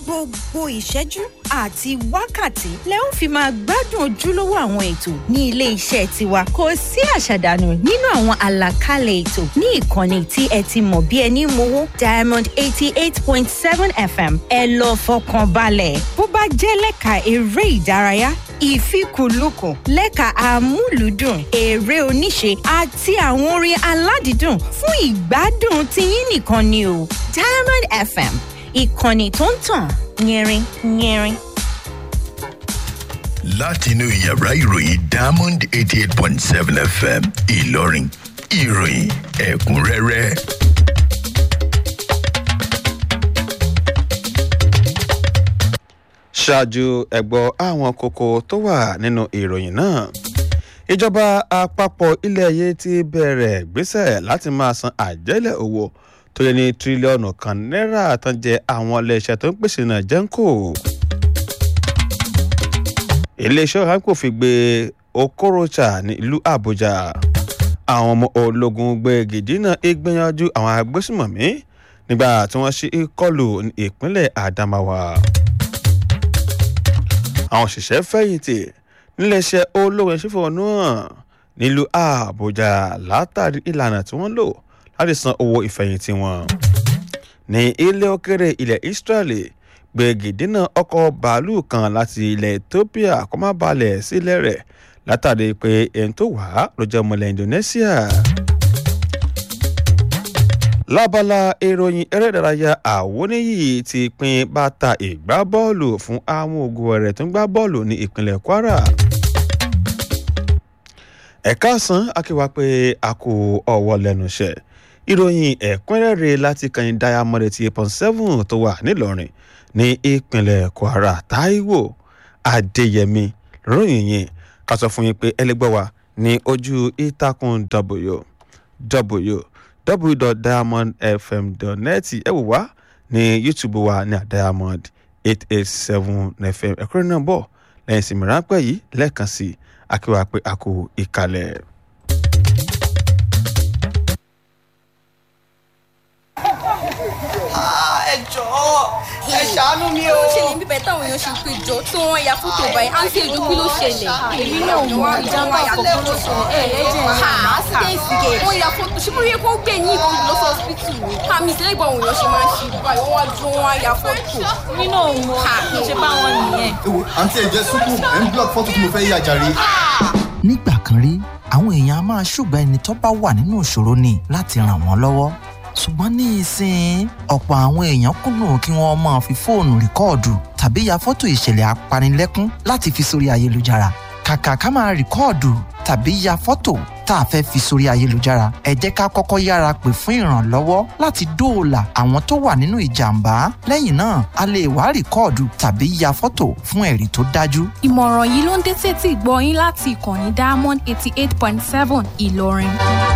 gbogbo ìṣẹ́jú àti wákàtí lẹ ó fi máa gbádùn ojúlówó àwọn ètò ní ilé iṣẹ́ tiwa kò sí àṣàdànù nínú àwọn àlàkalẹ̀ ètò ní ìkànnì tí ẹ ti mọ̀ bí ẹni mowó diamond eighty eight point seven fm ẹ lọ fọkàn balẹ̀ bó bá jẹ́ lẹ́ka eré ìdárayá ìfikùnlukùn lẹ́ka amúlùúdùn eré oníṣe àti àwọn orin aládìídùn fún ìgbádùn tiyín nìkan ni o diamond fm ìkànnì tó ń tàn yẹrin yẹrin. látinú yàrá ìròyìn diamond eighty eight point seven fm ìlọrin ìròyìn ẹ̀kúnrẹ́rẹ́. ṣáájú ẹ̀gbọ́ àwọn kókó tó wà nínú ìròyìn náà ìjọba àpapọ̀ ilẹ̀ yìí ti bẹ̀rẹ̀ gbésẹ̀ láti máa san àjẹ́lẹ̀ owó tó yẹ ní tírílíọ̀nù kan náírà tán jẹ àwọn iléeṣẹ́ tó ń pèsè náà jẹ́ńkò iléeṣẹ́ ọ̀hán kò fi gbé okorocha ní ìlú àbújá àwọn ọmọ ológun gbé gidina ìgbìyànjú àwọn agbésùmọ̀mí nígbà tí wọ́n ṣe ìkọlù ní ìpínlẹ̀ adamawa àwọn òṣìṣẹ́ fẹ̀yìntì níléeṣẹ́ ológun ṣífọ̀ náà nílùú àbújá látàrí ìlànà tí wọ́n lò láti san owó ìfẹ̀yìntì wọn. ní ilé òkèrè ilẹ̀ israeli gbẹ̀gìdínà ọkọ̀ bàálù kan láti ilẹ̀ ethiopia kó má balẹ̀ sílẹ̀ rẹ̀ látàrí pé ẹni tó wà á ló jẹ́ ọmọlẹ̀ indonesia. lábala ìròyìn eré ìdárayá àwọníyì ti pín bàtà ìgbá bọ́ọ̀lù fún àwọn ògùn rẹ̀ tó ń gbá bọ́ọ̀lù ní ìpínlẹ̀ kwara ẹ̀ka san akéwà pé a kò ọwọ́ lẹ́nu iṣẹ́ ìròyìn ẹ̀kúnrẹ́rẹ́ láti kàn diamond eighty eight point seven tó wà nílọrin ní ìpínlẹ̀ kwara taiwo adéyẹmí ròyìn yìí ká sọ fún yín pé ẹlẹgbẹ́ wa ní ojú ìtàkùn w www.diamondfm.net ẹ wò wá ní youtube wa ní diamond eight eight seven fm ẹ̀kúnrẹ́ náà bọ̀ lẹ́yìn ìsinmi ráńpẹ́ yìí lẹ́ẹ̀kan sí i akéwà pé a kò ìkàlẹ̀. ẹ jọ̀ọ́ ẹ ṣàánú mi o. ó ṣẹlẹ̀ bíbẹ̀ táwọn èèyàn ṣe pé jọ tí wọ́n ya fótó báyìí àǹtí èdè kí ló ṣẹlẹ̀. èmi náà mọ ìjàmbá àkọ́kọ́ ló sọ ẹ̀ ẹ̀jẹ̀ ha accident gate. wọ́n ya fótó ṣé bóyá kó gbé ní ìbọn lọ sí hospital ni. àmì ìṣẹ̀lẹ̀ ìgbà òun yóò ṣe máa ń ṣe báyìí wọ́n wá dúró wọ́n á ya fótó. èmi náà mọ ṣe bá wọn nìyẹn. ewo àǹtí ẹ̀jẹ̀ sùkú ẹ̀ ń block fọ́tò tí mo fẹ́ yà jàre. nígbà kan rí àwọn èèyàn a máa ṣùgbọ́n ẹni tó bá wà nínú ìṣòro ni láti ràn wọ́n lọ́wọ́ ṣùgbọ́n ní ìsìn ọ̀pọ̀ àwọn èèyàn kùnà kí wọ́n máa fi fóònù rìkọ́ọ̀dù tàbí ya fọ́tò ìṣẹ̀lẹ̀ apanilẹ́kún láti fi sórí ayélujára kàkà ká máa rìkọ́ọ̀dù tàbí ya fọ́tò tá a fẹ́ fi sórí ayélujára ẹ jẹ́ ká kọ́kọ́ yára pè fún ìrànlọ́wọ́ láti dóòlà àwọn tó wà nínú ìjàmbá lẹ́yìn náà a lè wá rìkọ́ọ̀dù tàbí ya fọ́tò fún ẹ̀rí tó dájú. ìmọ̀ràn yìí ló ń dé sétí ìgbọ́ yín láti ìkànnì diamond eighty eight point seven ìlọrin.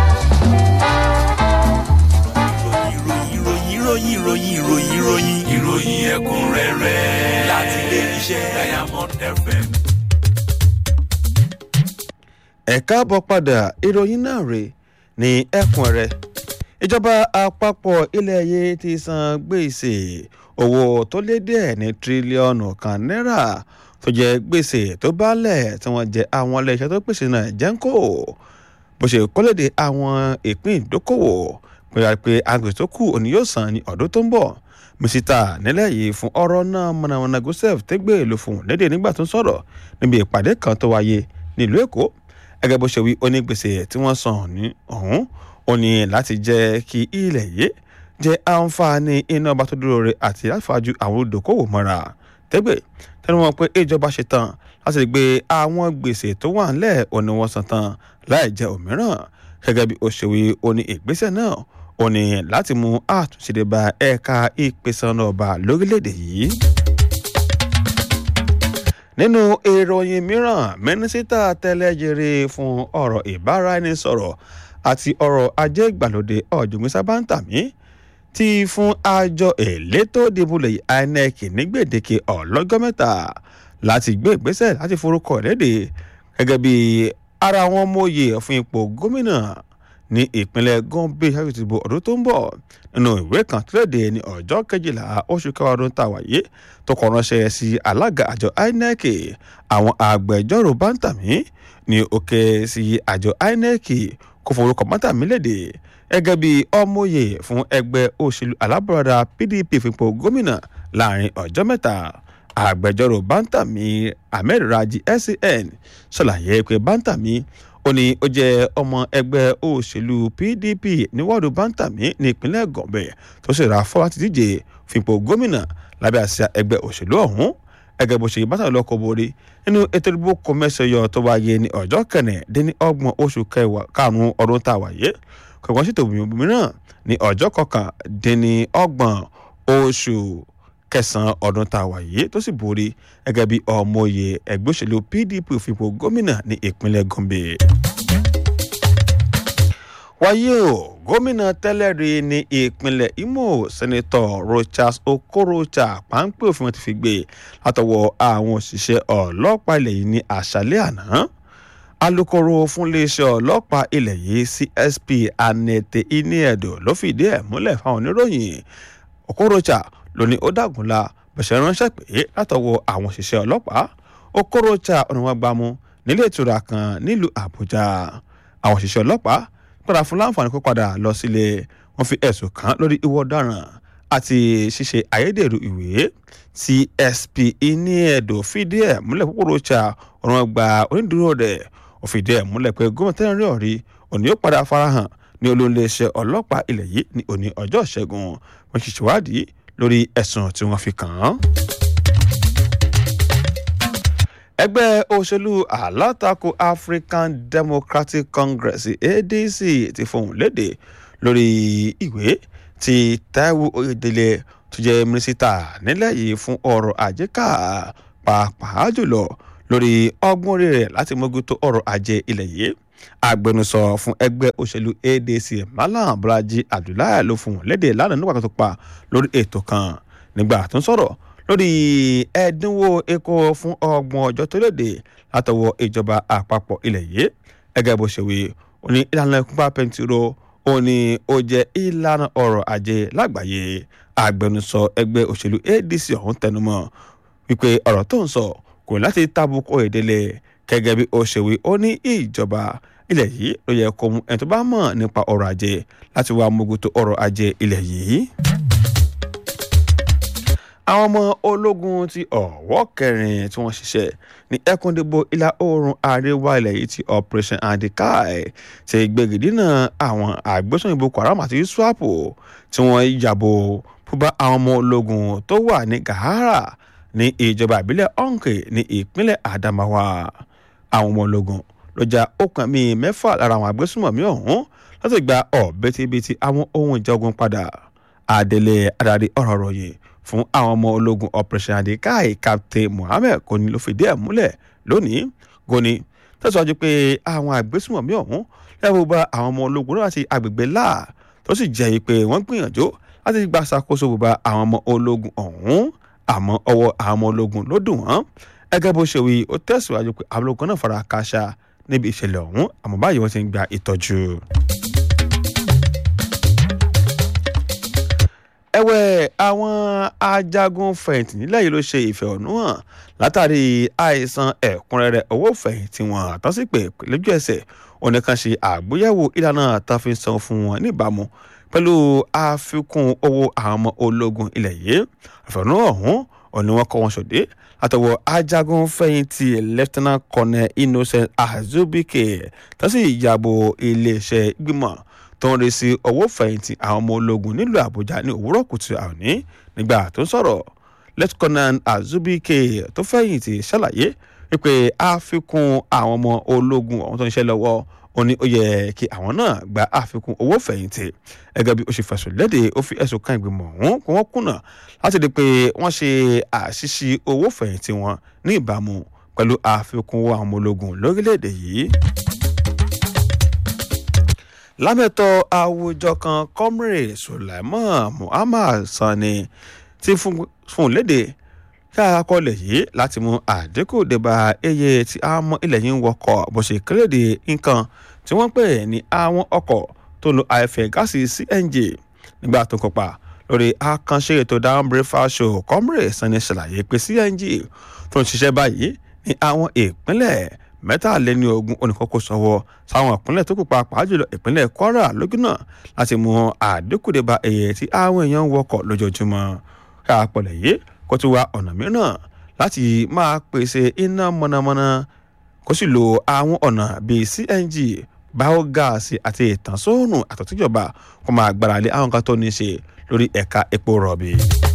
ìròyìn ìròyìn ìròyìn ìròyìn ìròyìn ìròyìn ẹ̀kúnrẹ́rẹ́ láti ilé iṣẹ́ diamond fm. ẹ káàbọ̀ padà ìròyìn náà rè ní ẹkùn rẹ ìjọba àpapọ̀ ilẹ̀ yìí ti san gbèsè owó tó lé díẹ̀ ní tírílíọ̀nù kan náírà tó jẹ́ gbèsè tó bálẹ̀ tí wọ́n jẹ́ àwọn iléeṣẹ́ tó pèsè náà jẹ́ńkò bó ṣe kọ́lédè àwọn ìpín ìdókòwò pé pé agbèsè tó kù òní yóò san ní ọdún tó ń bọ̀ mísítà nílẹ̀ yìí fún ọ̀rọ̀ náà mọ̀nàmọ́ná joseph tẹ́gbẹ́ ló fún un lédè nígbà tó ń sọ̀rọ̀ níbi ìpàdé kan tó wáyé nílùú èkó gẹ́gẹ́ bó ṣe wí onígbèsè tí wọ́n san ní ọ̀hún ó ní láti jẹ́ kí ilẹ̀ yìí jẹ́ àǹfààní iná ọba tó dúró re àti láfàájú àwọn olùdókòwò mọ́ra tẹ́gbẹ́ tẹnu wọn pé ìjọba ṣe tán láti gbé àwọn gbèsè tó wà ńlẹ̀ òní wọn san tán láì jẹ́ òmíràn gẹ́gẹ́ bí ó ṣe wí ó ní ìgbésẹ̀ náà ó ní láti mú àtúnṣe dé bá ẹ̀ka ìpèsè ọ̀nà ọba lórílẹ̀‐èdè yìí nínú ìròyìn mìíràn mínísítà tẹ́lẹ̀jẹrẹ fún ọ̀rọ̀ ìbáraẹnisọ̀rọ̀ àti ọ̀rọ̀ ajé ìgbàlódé ọ̀jọ̀gbọ́n sábàǹtàmí ti fún àjọ elétò ìdìbò lẹ́yìn inec ní gbèdéke ọlọ́jọ́ mẹ́ta láti gbé ìgbésẹ̀ láti forúkọ léde gẹ́gẹ́ bí ara wọn mòye fún ipò gómìnà ní ìpínlẹ̀ gombe ṣáájú ìdìbò ọdún tó ń bọ̀ nínú ìwé kan tó léde ní ọjọ́ kejìlá oṣù kẹwàá ọdún tá a wáyé tó kọ ránṣẹ́ sí alága àjọ inec àwọn agbẹjọ́rò bántàmí ní òkè sí àjọ inec kò forúkọ bántàmí léde gẹ́gẹ́ bí ọmọye fún ẹgbẹ́ òṣèlú alábọ̀radà pdp fipò gómìnà láàrin ọjọ́ mẹ́ta agbẹjọ́rò bántàmí ahmed raji sen ṣàlàyé pé bántàmí ó ní ó jẹ́ ọmọ ẹgbẹ́ òṣèlú pdp ní wọ́ọ̀dù bántàmí ní ìpínlẹ̀ gọ̀bẹ̀ tó sì ra fọ́ láti díje fipò gómìnà lábẹ́ àṣà ẹgbẹ́ òṣèlú ọ̀hún ẹgẹ́ bó ṣe bátà lọ́kọ̀ borí nínú ètò ìdìbò kọmẹ́sọ̀yọ tó wáyé ní ọjọ́ kẹrìndínlẹ́ni ọgbọ̀n oṣù karùn-ún ọdún tá a wáyé kọ̀ọ̀kan ṣètò mìíràn ní ọjọ́ kọkàndínní ọgbọ̀n oṣù kẹsàn-án ọdún tá a wà yìí tó sì borí gẹ́gẹ́ bí ọmọye ẹgbẹ́ òṣèlú pdp fipò gómìnà ní ìpínlẹ̀ gombe. wáyé o gómìnà tẹ́lẹ̀ rí ní ìpínlẹ̀ imo sẹ́nitọ̀ rochas okorocha páńpẹ́ òfin wọn ti fi gbé látọwọ́ àwọn òṣìṣẹ́ ọlọ́pàá ilẹ̀ yìí ní àṣálẹ́ àná alūkkóró fún iléeṣẹ́ ọlọ́pàá ilẹ̀ yìí csp anete iniedo ló fìdí ẹ̀ múlẹ̀ fáwọn oníròyìn okorocha ló ní ó dàgúnla bẹ̀sẹ̀ ránṣẹ́ pé látọwọ́ àwọn òṣìṣẹ́ ọlọ́pàá okorocha ọ̀nà wọn gbámú nílé ìtura kan nílùú àbújá àwọn òṣìṣẹ́ ọlọ́pàá padà fún láǹfààní kó padà lọ sílé wọn fi ẹ̀sùn kàn lórí ìwọ ọ̀daràn àti ṣíṣe ayédèrú ìwé csp iniedo fìdí ẹ̀ múlẹ̀ okorocha ọ̀nà wọn gba onídùúró rẹ̀ ó fìdí ẹ̀ múlẹ̀ pé gómìnà tẹ́lẹ̀ rí ọ̀rí òní yóò padà farahàn ní olóńléeṣẹ́ ọlọ́pàá ilẹ̀ yìí ní òní ọjọ́ ìṣẹ́gun wọn ṣì ṣèwádìí lórí ẹ̀sùn tí wọ́n fi kàn án. ẹgbẹ́ òṣèlú alátakò african democratic congress adc ti fohùn léde lórí ìwé tí taiwo oyedele tó jẹ́ mínísítà nílẹ̀ yìí fún ọrọ̀ ajé ká pàápàá jùlọ lórí ọgbọ́n orí rẹ̀ láti mójútó ọrọ̀ ajé ilẹ̀ yìí agbẹnusọ fún ẹgbẹ́ òṣèlú adc malam bolaji abdullahi ló fún wọn léde lánàá nígbà tó pa lórí ètò kan nígbà tó ń sọ̀rọ̀ lórí ẹ̀dínwó epo fún ọgbọ̀n ọjọ́ tó léde látọwọ́ ìjọba àpapọ̀ ilẹ̀ yìí ẹgẹ́ bó ṣe wí ó ní ìlànà ìkúpa pẹntiró ó ní ó jẹ́ ìlànà ọrọ̀ ajé lágbàáyé agbẹnusọ ẹgbẹ́ òṣèlú adc ọ̀hún tẹnumọ́ wípé ọ̀rọ̀ tó ń sọ kò ní láti tábùkù ìdílé gẹ́gẹ́ bí ó ṣe wí ó ní ìjọba ilẹ̀ yìí ló yẹ kó mú ẹni tó bá mọ̀ nípa ọrọ̀ ajé láti wá mójútó ọrọ̀ ajé ilẹ̀ yìí. àwọn ọmọ ológun ti ọ̀wọ́ kẹrin tí wọ́n ṣiṣẹ́ ní ẹkùndìbò ìlà oòrùn àríwá ilẹ̀ yìí ti operation andikai ti gbẹ̀gìdínà àwọn àgbésùn boko haram àti iswapo tí wọ́n yàbò fúnbá àwọn ọmọ ológun tó wà ní gahara ní ìjọba ìbílẹ̀ ọ̀nkè ní ìpínlẹ̀ adamawa àwọn ọmọ ológun ló ja ọkàn mi mẹ́fà lára àwọn agbésùnmọ̀mí ọ̀hún láti gba ọ̀bẹ́tibẹ́tì àwọn ohun ìjà ogun padà adelé adarí ọ̀rọ̀ ròyìn fún àwọn ọmọ ológun operation adikai captain mohammed kò ní ló fìdí ẹ̀ múlẹ̀ lónìí goni tẹ̀síwájú pé àwọn agbésùnmọ̀mí ọ̀hún lẹ́wọ́ bá àwọn ọmọ ológun náà láti agbègbè láà tó sì jẹ́ pé wọ́n gbìyànjú láti gba ṣàkóso bùbá àwọn ọmọ ológun ọ̀hún àmọ́ ọwọ́ àwọn ọmọ ológun ló dùn wọ́n gẹ́gẹ́ bó ṣe wí ó tẹ̀síwájú pé àwọn ológun náà fara káṣá níbi ìṣẹ̀lẹ̀ ọ̀hún àmọ́ báyìí wọ́n ti ń gba ìtọ́jú. ẹ̀wẹ̀ àwọn ajagun fẹ̀yìntì nílẹ̀ yìí ló ṣe ìfẹ̀hónúhàn látàrí àìsàn ẹ̀kúnrẹ́rẹ́ owó fẹ̀yìntì wọn àtọ́sípè lójú ẹsẹ̀ oníkan ṣe àgbéyẹ̀wò ìlànà àtàfin san fún wọn níbàámu pẹ̀lú àfikún owó àwọn ọmọ ológun ilẹ̀ yìí ìfẹ̀hónúhàn ọ̀hún òní wọn kọ́ wọn ṣòdé àtọwọ́ ajagun fẹ̀yìntì lieutenant colonel innocent azubike tó sì yàbò iléeṣẹ́ ìgbìmọ̀ tó ń rí sí owó fẹ̀yìntì àwọn ọmọ ológun nílùú àbújá ní òwúrọ̀ kùtù àní nígbà tó ń sọ̀rọ̀ lieutenant azubike tó fẹ̀yìntì ṣàlàyé wípé àfikún àwọn ọmọ ológun ọ̀hún tó ń ṣe lọ́wọ́ ó ní ó yẹ kí àwọn náà gba àfikún owó fẹ̀yìntì gẹ́gẹ́ bí ó ṣe fẹ̀sùn léde ó fi ẹ̀sùn kan ìgbìmọ̀ ọ̀hún pé wọ́n kùnà láti di pé wọ́n ṣe àṣìṣe owó fẹ̀yìntì wọn ní ìbámu pẹ̀lú àfikún owó àwọn ọmọ ológun lórílẹ̀‐èdè yìí lámẹ́tọ̀ àwùjọ kan comrade sulaiman muhammad sani ti fún léde káàkọlẹ̀ yìí láti mú àdínkù débà eye tí àwọn ilẹ̀ yìí ń wọkọ̀ bó ṣe kéréde nǹkan tí wọ́n pè ní àwọn ọkọ̀ tó lo afẹ́ gáàsì cng nígbà tó kópa lórí àkànṣe ètò down breakfast show comrade sani ṣàlàyé pé cng tó ń ṣiṣẹ́ báyìí ní àwọn ìpínlẹ̀ mẹ́tàléní ogún oníkókó sọ́wọ́ sáwọn ìpínlẹ̀ tó kù pàápàá jùlọ ìpínlẹ̀ kwara lójúnà láti mú àdínkù dé bá èyí tí àwọn èèyàn ń wọkọ̀ lójoojúmọ́ káàpọ̀lẹ̀ yìí kó tún wá ọ̀nà mìíràn láti máa pèsè iná mọ̀nàmọ́ná kó sì lo àwọn ọ̀nà bíi cng báógáàsì àti ìtànsóòrùn àtọ̀tíjọba kó máa gbára lé àwọn kan tó ní í ṣe lórí ẹ̀ka epo rọ̀bì.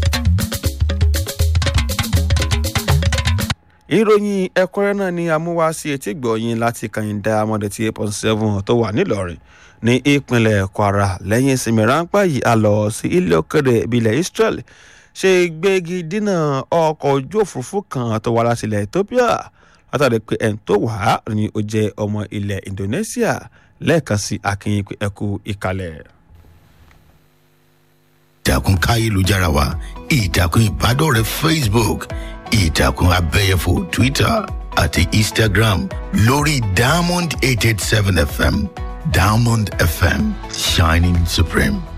ìròyìn ẹ̀kúnrẹ́ náà ni amúwá sí etí gbọ̀nyìn láti kàyìndà amọ̀dé tí eight point seven tó wà nílọrin ní ìpínlẹ̀ kwara lẹ́yìn ìsinmi ráńpẹ́ yìí a lọ sí ilé òkèrè ìbílẹ̀ israel ṣe gbégi dínà ọkọ̀ ojú òfurufú kan tó wá láti ilẹ̀ ethiopia látàrí pé ẹni tó wà á ni ó jẹ́ ọmọ ilẹ̀ indonesia lẹ́ẹ̀kan sí akínyìn pé ẹkú ìkàlẹ̀. ìtàkùn káyélujára wa ìtàkùn ìbádọ́rẹ̀ẹ́ facebook ìtàkùn abẹ́yẹfò twitter àti instagram lórí diamond eight eight seven fm diamond fm shining supreme.